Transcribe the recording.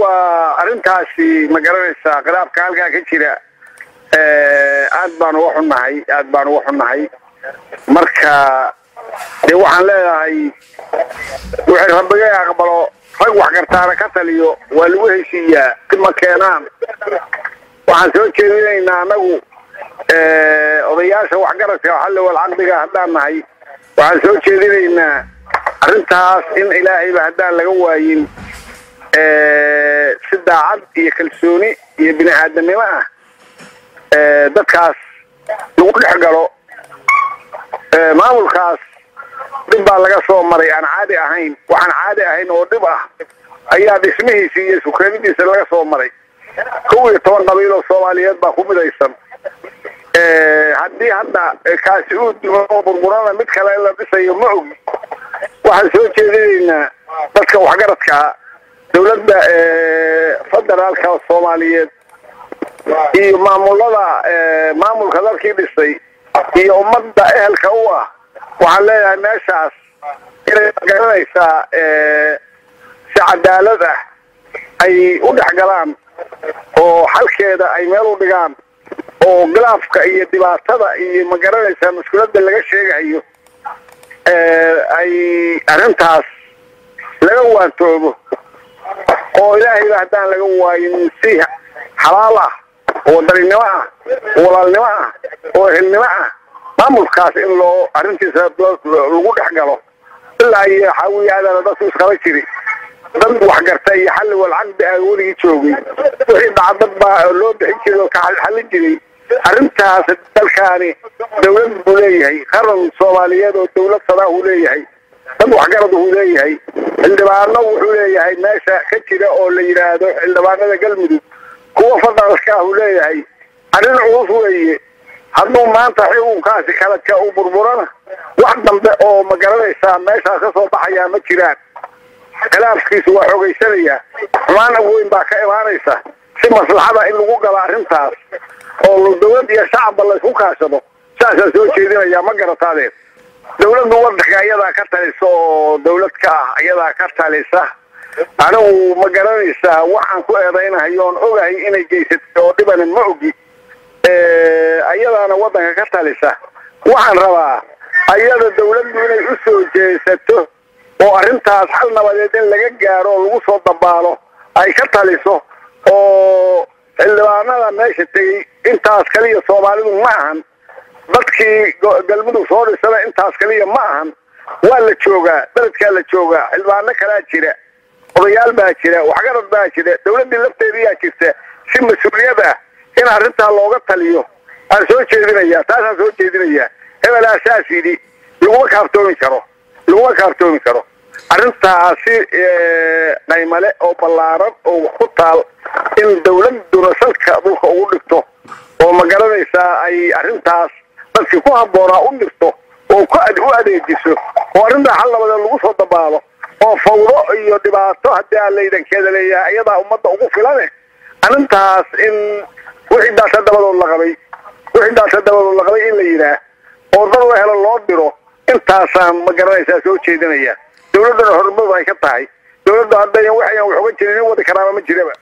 waa arrintaasi ma garanaysaa khilaafka halkaa ka jira aad baan uga xunnahay aad baan uga xunnahay marka dee waxaan leedahay wixii rabbiga aqbalo rag wax gartaana ka taliyo waa lagu heshiiyaa ma keenaan waxaan soo jeedinaynaa anagu odayaasha waxgaradka xalli wal caqdiga haddaan nahay waxaan soo jeedinaynaa arrintaas in ilaahayba haddaan laga waayin si daacad iyo kalsooni iyo bini aadamnimo ah dadkaas lagu dhex galo maamulkaas dhib baa laga soo maray aan caadi ahayn waxaan caadi ahayn oo dhib ah ayaa dhismihiisa iyo sukreenidiisa laga soo maray kow iyo toban qabiil oo soomaaliyeed baa ku midaysan haddii hadda kaasi uu dimo oo burburana mid kale la dhisayo ma ogi waxaan soo jeedinaynaa dadka waxgaradkaa dawladda federaalka soomaaliyeed iyo maamulada maamulka dalkii dhisay iyo ummadda ehelka u ah waxaan leeyahay meeshaas inay garanaysaa si cadaalad ah ay u dhex galaan oo xalkeeda ay meel u dhigaan oo khilaafka iyo dhibaatada iyo ma garanaysaa maskuuladda laga sheegayo ay arrintaas laga waantoobo oo ilaahayba haddaan laga waayin si xalaal ah oo wadaninimo ah oo walaalnimo ah oo ehelnimo ah maamulkaas in loo arrintiisa lagu dhex galo ilaa iyo xaawiyaadana dadku isqaba jiri dad waxgarta iyo xalli wal caqdi ah weligii joogay wixii dhacdad baa loo bixin jiray oo ka xallin jiray arrintaas dalkaani dawlad buu leeyahay qaran soomaaliyeed oo dawlad sadaa uu leeyahay dad waxgarad uu leeyahay xildhibaano wuxuu leeyahay meesha ka jira oo la yidhaahdo xildhibaanada galmudug kuwa federaalka ah uu leeyahay arrin culus weeye hadduu maanta xukunkaasi kala ka u burburana wax dambe oo ma garanaysaa meeshaas ka soo baxayaa ma jiraan khilaafkiisu waa xoogaysanayaa xumaan weyn baa ka imaanaysa si maslaxada in lagu galo arrintaas oo dawlad iyo shacabba laysku kaashado saasaan soo jeedinayaa ma garataadeen dawladdu wadanka iyadaa ka talisa oo dawlad ka ah iyadaa ka talisa anigu ma garanaysaa waxaan ku eedaynahayo oon ogahay inay geysatay oo dhibana ma ogi ayadaana wadanka ka talisa waxaan rabaa ayada dawladdu inay u soo jeesato oo arrintaas xal nabadeed in laga gaaro oo lagu soo dabaalo ay ka taliso oo xildhibaanada meesha tegey intaas kaliya soomaalidu ma ahan dadkii galmudug soo dhisana intaas kaliya ma ahan waa la joogaa beledkaa la joogaa xildhibaano kalaa jira odayaal baa jira waxgarad baa jira dawladdii lafteediyaa jirta si mas-uuliyad ah in arrintaa looga taliyo aan soo jeedinayaa taasaan soo jeedinayaa hebelaa saas yidhi laguma kaaftoomi karo laguma kaaftoomi karo arrintaasi qaymale oo ballaaran oo wax ku taal in dawladduna salka dhulka ugu dhigto oo ma garanaysaa ay arrintaas dadkii ku habboonaa u dhigto oo ku u adeejiso oo arrintaa xal nabadeed lagu soo dabaalo oo fawdo iyo dhibaato haddii aan laydankeeda leeyahay iyadaa ummadda ugu filane arrintaas in wixii daasa dabadood la qabay wixii daasa dabadood la qabay in la yidhaah oo dad la helo loo diro intaasaan ma garanaysaa soo jeedinaya dawladduna horumadu ay ka tahay dawladdu haddayan waxayan wax uga jirin in wadi karaaba ma jiraba